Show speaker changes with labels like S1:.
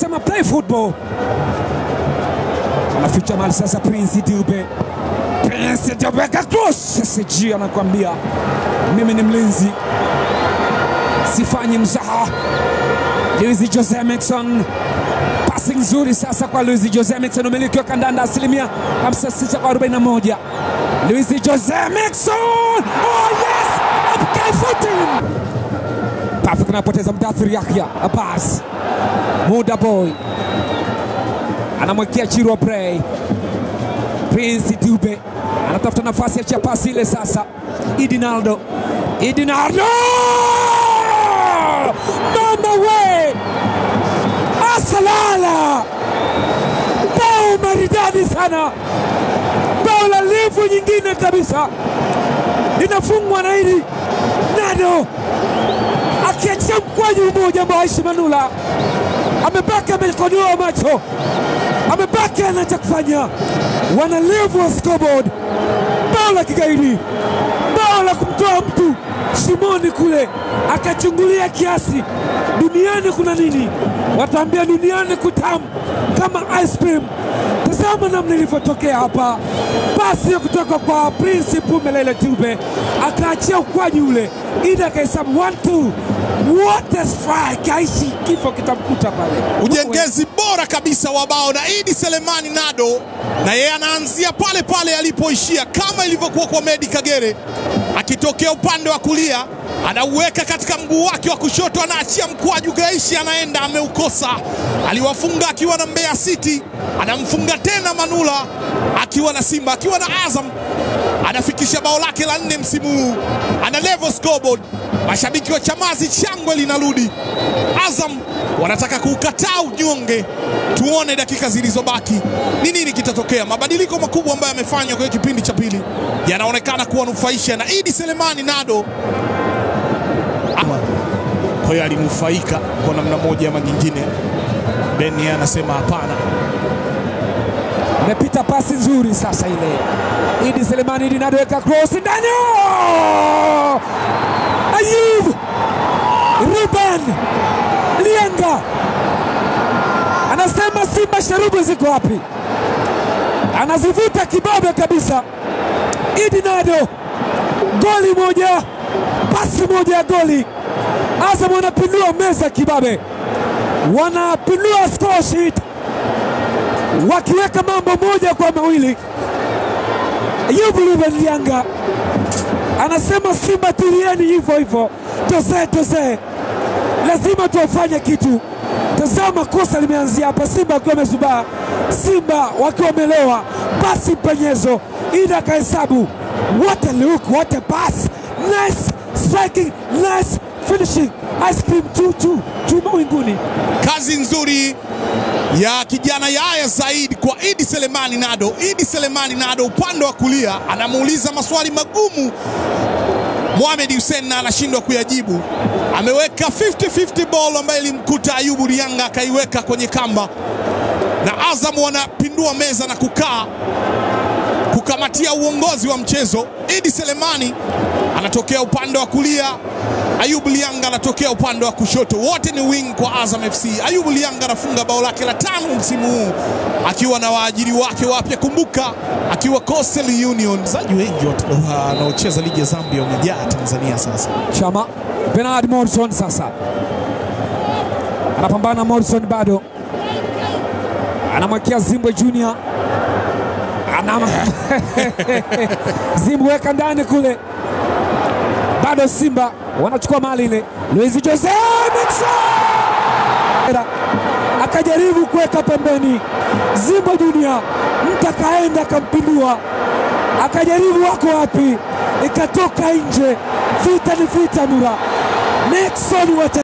S1: anasema play football, anaficha mali sasa. Prince Dube, Prince Dube ka cross. SG anakuambia mimi ni mlinzi, sifanyi mzaha. Luis Jose Miquissone pasi nzuri sasa kwa Luis Jose Miquissone, umiliki wa kandanda asilimia 56 kwa 41. Luis Jose Miquissone, oh yes, upkai footing Pafik anapoteza Mdathir Yahya Abbas, Muda Boy anamwekea Chirwa Bray. Prince Dube anatafuta nafasi ya chapasi ile sasa. Idinaldo, Idinaldo, mama we, asalala, bao maridadi sana, bao la livu nyingine kabisa linafungwa na hili Nado akiachia mkwaju mmoja ambao Aishi Manula amebaki amekodoa macho, amebaki ana cha kufanya. Wana levu wa scoreboard, bao la kigaidi, bao la kumtoa mtu shimoni kule akachungulia kiasi. Duniani kuna nini? Wataambia duniani kutamu kama ice cream. Tazama namna ilivyotokea hapa, pasi ya kutoka kwa Prince Pumelele Dube akaachia ukwaji ule, Ida akahesabu 1 2 what a strike! Aishi kifo kitamkuta pale.
S2: Ujengezi bora kabisa wa bao na Idi Selemani Nado, na yeye anaanzia pale pale alipoishia, kama ilivyokuwa kwa Medi Kagere, akitokea upande wa kulia anauweka katika mguu wake wa kushoto, anaachia mkwaju, Gaishi anaenda ameukosa. Aliwafunga akiwa na Mbeya City, anamfunga tena Manula akiwa na Simba, akiwa na Azam, anafikisha bao lake la nne msimu huu, ana level scoreboard. Mashabiki wa Chamazi, shangwe linarudi. Azam wanataka kuukataa unyonge. Tuone dakika zilizobaki ni nini kitatokea. Mabadiliko makubwa ambayo yamefanywa kwenye kipindi cha pili yanaonekana kuwanufaisha na Idi Selemani Nado kwa hiyo alinufaika kwa namna moja ama nyingine. Ben yeye anasema hapana.
S1: Imepita pasi nzuri sasa ile. Idi Selemani Idi Nado weka cross ndani. Oh! Ayub Ruben Lianga anasema Simba sharubu ziko wapi? Anazivuta kibabe kabisa. Idi Nado, goli moja, pasi moja ya goli. Azam wanapindua meza kibabe, wanapindua score sheet wakiweka mambo moja kwa mawili. Ayubu Ruben Lianga anasema Simba tulieni hivyo hivyo, toze toze, lazima tuwafanye kitu. Tazama kosa limeanzia hapa, Simba wakiwa wamezubaa, Simba wakiwa wamelewa, basi mpenyezo, Ida kahesabu. What a look, what a pass, nice striking, nice finishing, ice cream chuchu chuma winguni.
S2: Kazi nzuri ya kijana Yaya Said kwa Idi Selemani Nado. Idi Selemani Nado upande wa kulia anamuuliza maswali magumu Mohamed Hussein na anashindwa kuyajibu. Ameweka 50-50 ball ambayo ilimkuta Ayubu Lianga akaiweka kwenye kamba, na Azam wanapindua meza na kukaa kukamatia uongozi wa mchezo. Idi Selemani anatokea upande wa kulia, Ayubu Lianga anatokea upande wa kushoto. Wote ni wing kwa Azam FC. Ayubu Lianga anafunga bao lake la tano msimu huu akiwa na waajiri wake wapya. Kumbuka akiwa Coastal Union. Wachezaji wengi wanaocheza ligi ya Zambia wamejaa Tanzania sasa.
S1: Chama Bernard Morrison sasa anapambana. Morrison bado anamwekea Zimbwe Junior, anam Zimbwe weka ndani kule, bado Simba wanachukua mali ile. Luis Jose Miquissone akajaribu kuweka pembeni, Zimbwe Junior mtu akaenda akampindua, akajaribu wako wapi, ikatoka nje. Vita ni vita, Nura Miquissone